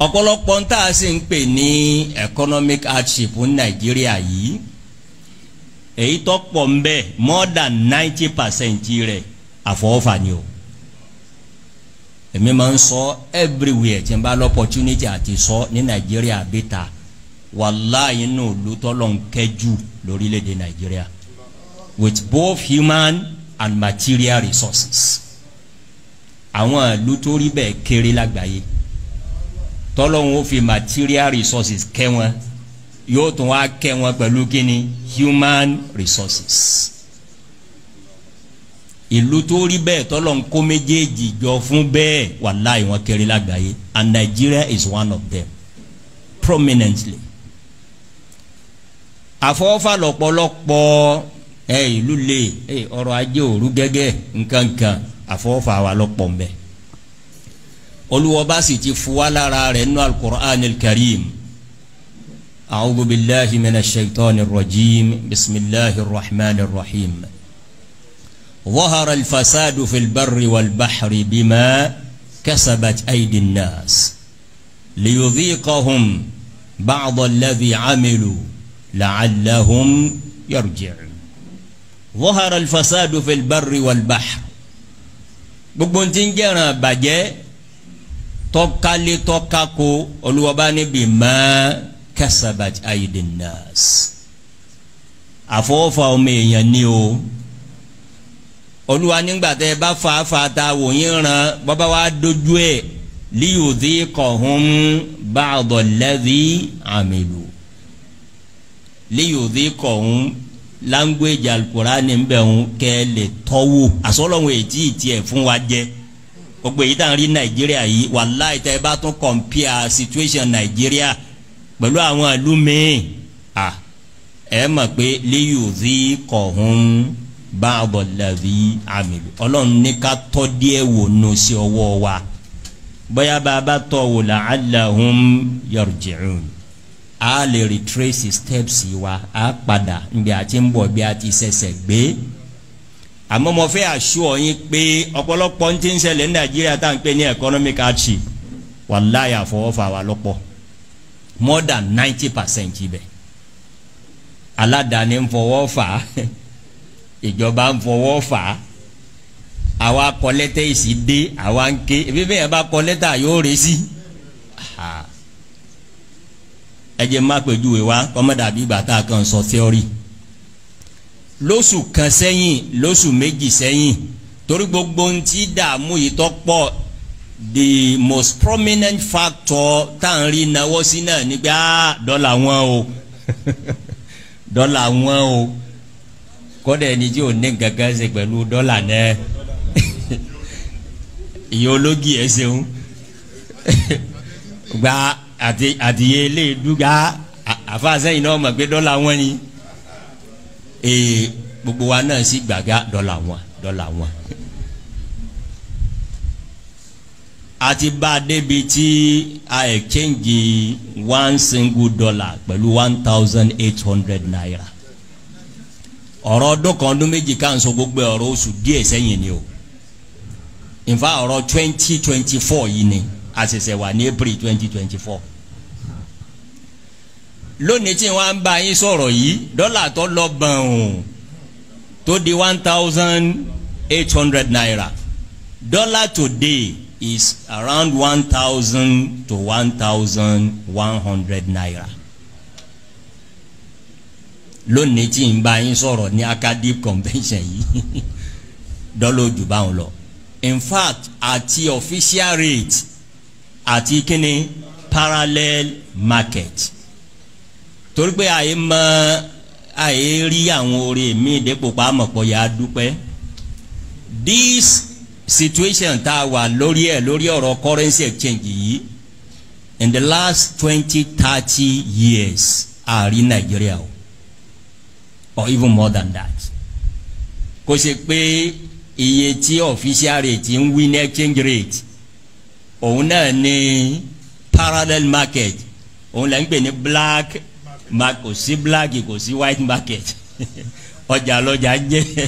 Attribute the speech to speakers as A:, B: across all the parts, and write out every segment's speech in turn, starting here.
A: ọ̀pọ̀lọpọ̀ ń tà sí ń pè ní economic hardship ní nàìjíríà yìí èyí tó pọ̀ ń bẹ more than ninety percent rẹ̀ àfọwọ́fà ni o èmi máa ń sọ everywhere tí n bá l'opportunity àti sọ ní nàìjíríà bí ta wàláyé nù lùtọ́lọ́ ń kẹjú lórílẹ̀‐èdè nàìjíríà with both human and material resources àwọn ìlú tó rí bẹ́ẹ̀ kéré lágbàáyé tọ́lọ́hún ó fi material resources kẹ́ wọn yóò tún wá kẹ́ wọn pẹ̀lú kíni human resources ìlú tó rí bẹ́ẹ̀ tọ́lọ́ ń kó méjèèjì jọ fún bẹ́ẹ̀ wàláì wọn kéré lágbàáyé and Nigeria is one of them prominently àfọwọ́fà lọ́pọ̀lọpọ̀ ẹ ìlú lè ẹ ọrọ̀ ajé òru gẹ́gẹ́ nkankan àfọwọ́fà wa lọ́pọ̀ mbẹ́ olùwọ́ba sì ti fuwa lára rẹ̀ nínú al-Qur'an al-Karim a'udhu billahi minash shaitanir rajim bismillahir rahmanir rahim. ظهر الفساد في البر والبحر بما كسبت أيدي الناس ليذيقهم بعض الذي عملوا لعلهم يرجعون ظهر الفساد في البر والبحر gbogbo ntí ń jẹ́ràn bàjẹ́ tọ́kálé tọ́kákó olùwọ́bá níbi má kasabat aydin nas àfọwọ́fà ọmọ èèyàn ni o olúwa nígbà tẹ ẹ bá fa fa ta wò yín ran bàbá wa dojú ẹ liyudhiqahum ba'da alladhi amilu liyudhiqahum language alukurani ń bẹ̀ ń kẹ́ lè tọ́wò àsọlọ́wọ́ ètí tiẹ̀ fún wa jẹ́ gbogbo èyí tá à ń rí nàìjíríà yìí wàláì tẹ́ ẹ bá tún compare situation nàìjíríà pẹ̀lú àwọn ìlú míì ẹ mọ̀ pé liyudhiqahum báàbọ̀ lẹ́bí àmìlú ọlọ́run ní ká tọ́ díẹ̀ wò nù sí ọwọ́ wa bóyá bá a bá tọ́ wò la'allahum yarji'un a lè retrace steps wa a padà níbi àti ń bọ̀ bí a ti ṣẹ̀ṣẹ̀ gbé àmọ́ mo fẹ́ assure yín pé ọ̀pọ̀lọpọ̀ ń ti ń ṣẹlẹ̀ ní nàìjíríà tá à ń pè ní economic hardship wàláyà fọwọ́fà wa lọ́pọ̀ more than ninety percent ibẹ̀ aládàáni ń fọwọ́ fà á ìjọba ń fọwọ́ fà á àwa kọ lẹ́tẹ̀ ìsì dé àwa ń ké ebi bẹ́ẹ̀ bá kọ lẹ́tà yóò rè sí ẹ jẹ́ má pèjúwe wa kọ́mọ́dàbí ìgbà tá a kàn sọ theory lóṣù kan sẹ́yìn lóṣù méjì sẹ́yìn torí gbogbo ń ti dààmú yìí tó pọ̀ the most prominent factor tá à ń rí náwó sí náà nígbà dọ́là wọn o dọ́là wọn o kọ́dà ẹni tí ò ní gangan ṣe pẹ̀lú dọ́là náà ìyá ológi ẹ̀ ṣeun gba àti àtìyẹ ilé dúgà àfàsẹ́yìn náà mọ̀ pé dọ́là wọn ni ee gbogbo wa náà sì gbàgá dọ́là wọn dọ́là wọn. àti bá a débi tí a exchange one single dollar pẹ̀lú one thousand eight hundred naira ọ̀rọ̀ ọdún kan ọdún méjì ká ń sọ gbogbo ọ̀rọ̀ oṣù díẹ̀ sẹ́yìn ni o nfa ọ̀rọ̀ twenty twenty four yìí ni a ṣẹ̀ṣẹ̀ wà ní april twenty twenty four lónìí tí wọ́n bá yín sọ̀rọ̀ yìí dọ́là tó lọ bọ̀n o tó di one thousand eight hundred naira dollar today is around one thousand to one thousand one hundred naira lónìí tí n bá yín sọ̀rọ̀ ní academic convention yìí dọ́là ojú báwọn lọ in fact àti official rate àti kíni parallel market torí pé àyè mọ àyè rí àwọn oore mi dépò pàmòpọ̀ yà á dúpẹ́ this situation tá a wà lórí ẹ̀ lórí ọ̀rọ̀ currency exchange yìí in the last twenty thirty years àárí nàìjíríà o or even more than that kò ṣe pé iye tí official rate ń wí ní exchange rate òun náà ní parallel market òun là ń pè ní black ma kò sí black kò sí white market ọjà lọjà jẹ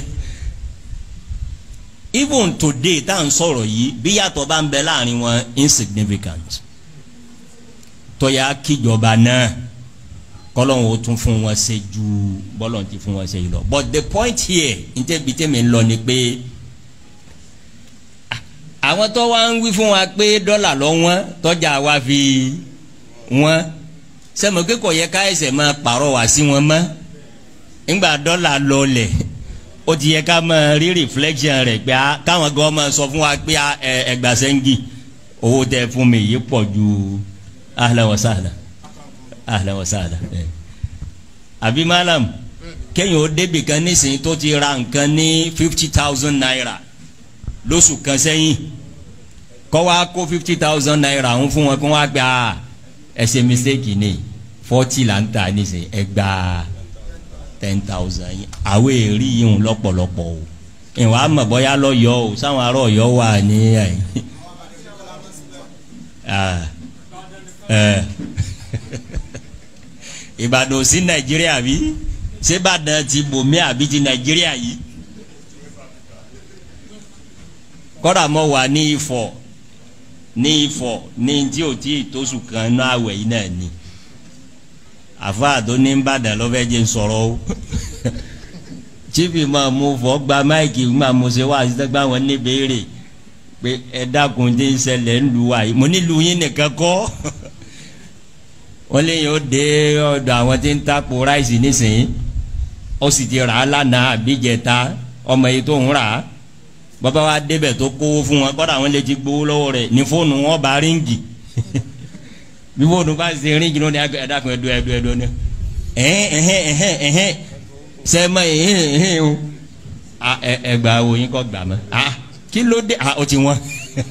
A: even today tá à ń sọ̀rọ̀ yìí bí yàtọ̀ bá ń bẹ láàrin wọn insignificant tọ́ya kíjọba náà kọ́lọ́hún ó tún fún wọn ṣe ju bọ́lọ̀ ti fún wọn ṣe yìí lọ but the point here ntẹ́bi tẹ́mi ń lọ ni pé àwọn tó wá ń wí fún wa pé dọ́là lọ wọ́n tọ́jà wa fi wọ́n sẹ́mi pé kò yẹ ká ẹsẹ̀ máa pàrọ̀ wá sí wọn mọ́ ńgbà dọ́là lọlẹ̀ ó ti yẹ ká máa rí reflection rẹ̀ pé káwọn gan máa sọ fún wa pé ẹgbà sẹ́ńgì owó tẹ fún mi yìí pọ̀ ju ahlan wa sahlan ahlan wa sahlan àbí malam kéèyàn ó débì kan nísìnyí tó ti ra nǹkan ní fifty thousand naira lóṣù kan sẹ́yìn kọ́ wa kó fifty thousand naira ń fún wọn kó wá gba ẹsẹ̀ mistake ni forty là ń ta nísìnyí ẹgbàá ten thousand yìí àwọn èrì yìí ń lọ́pọ̀lọpọ̀ o ìwà àmọ̀ bọ́yá lọ́yọ̀ o sáwọn ará ọ̀yọ́ wà ní ẹ̀yìn ìbàdàn sí nàìjíríà bí ṣébàdàn ti bòmí àbí ti nàìjíríà yìí kọ́dà mọ́ wà ní ifọ̀ ní ifọ̀ ní tí o tí tóṣù kan náà àwẹ̀ yìí náà ni àfa tó ní Ìbàdàn lọ́fẹ́ jẹ́ sọ̀rọ̀ o chief máa mú fọ́ gba máìkì máa mú ṣe wá àti tẹ́gbà wọn ní béèrè pé ẹ dákun tí ń ṣẹlẹ̀ ń lu wa yìí mo ní lu yín nìkan kọ́ wọ́n lé yóò dé ọ̀dọ̀ àwọn tí ń tapo ráìsì nísìnyí ó sì ti rà á lánàá àbíjẹta ọmọ yìí tó ń rà á bàbá wa débẹ̀ tó kówó fún wọn kọ́dà wọn lè ti gbowó lọ́wọ́ rẹ̀ ní fóònù wọn bá ríǹgì bí fóònù bá ṣe ríǹgì lónìí ẹ̀dákun ẹ̀dọ́ ẹ̀dọ́ ẹ̀dọ́ ni ẹ̀hẹ́n ẹ̀hẹ́n ẹ̀hẹ́n ẹ̀hẹ́n sẹ́mọ ẹ̀hẹ́n ẹ̀hẹ́n o ẹgbà wo yín kọ́ gbà mọ́ kí ló dé ó ti wọ́n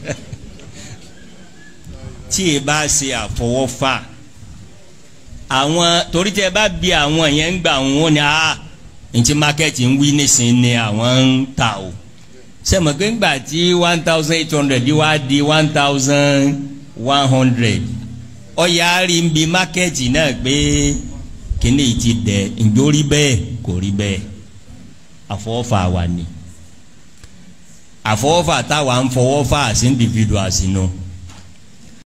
A: tí ẹ bá ṣe àfọwọ́fà àwọn torí tẹ bá bi àwọn yẹn ń gbà wọn ni a ntí mákẹ́tì ń wí nísìnyí ni àwọn ń ta o sẹ́mi pé ńgbà tí one thousand eight hundred wá di one thousand one hundred ọ̀yà rí ń bi mákẹ́tì náà pé kíní ti dẹ̀ ǹjọ́ rí bẹ́ẹ̀ kò rí bẹ́ẹ̀ àfọwọ́fà wa ni àfọwọ́fà táwa ń fọwọ́fà sí individuals nù. No